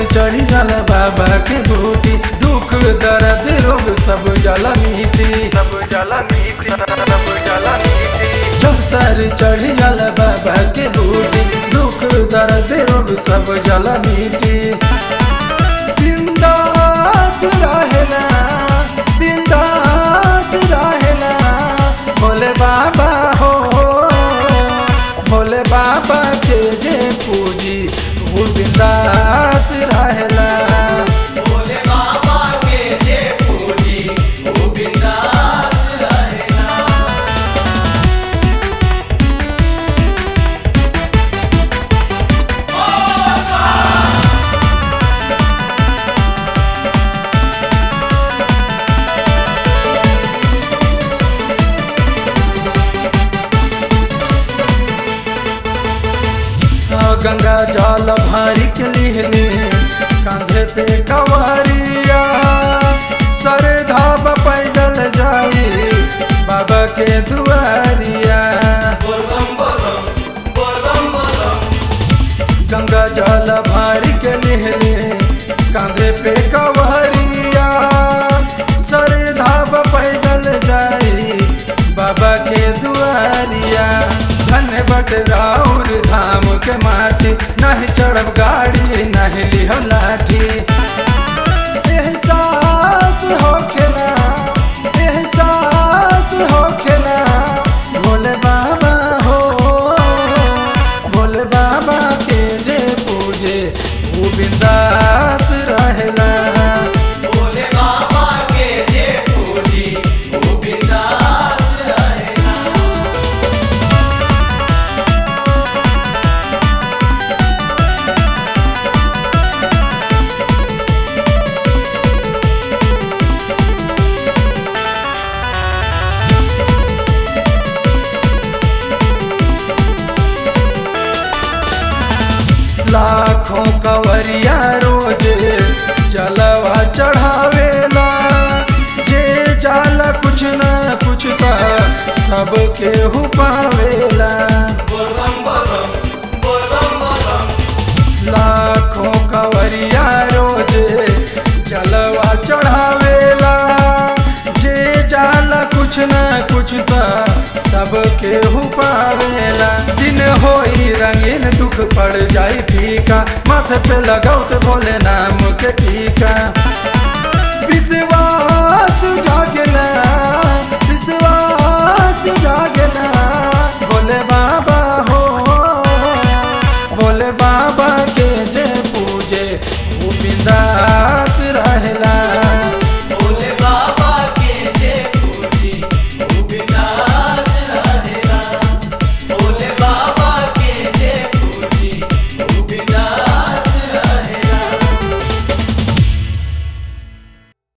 चढ़ी जाला बाबा के बूटी दुख दर्द रोग सब जाला मीठी सब जाला मीठी सब जाला मीठी जब सर चढ़ी जाला बाबा के बूटी दुख दर्द रोग सब जाला मीठी बिंदास रहेला बिंदास रहेला भोले बाबा हो भोले बाबा के जे पूजी वो बिंदास रहेला भोले बाबा के जे पूजी वो बिंदास रहेला हाँ, गंगा जल भारी के लिहने कांधे पे कवरिया सर धाब पैदल जाई बाबा के दुआरिया बोल बम बोलम बोल बम बोलम गंगा जल भारी के लिहने कांधे पे कवरिया सर धाब पैदल जाई बाबा के दुआरिया धन्य बट राउर धाम के माटी नहीं चढ़ब गाड़ी नहीं लिहो लाठी एहसास होखेला एहसास होखेला भोले बाबा हो भोले बाबा के जे पूजे वो बिंदास रहेला भोले बाबा के जे पूजी वो बिंदास रहेला लाखों कवरिया रोज जलवा चढ़ावेला जे जाला कुछ न कुछ त सबके हु पावेला बोल बम बोलम बोल बम बोलम लाखों कवरिया रोज जलवा चढ़ावेला जे जाला कुछ न कुछ त सबके हु पावेला दिन होई रंगीन दुख पड़ जाई फीका माथे पे लगाओ भोले नाम के टीका विश्वास जागला विश्वास जाग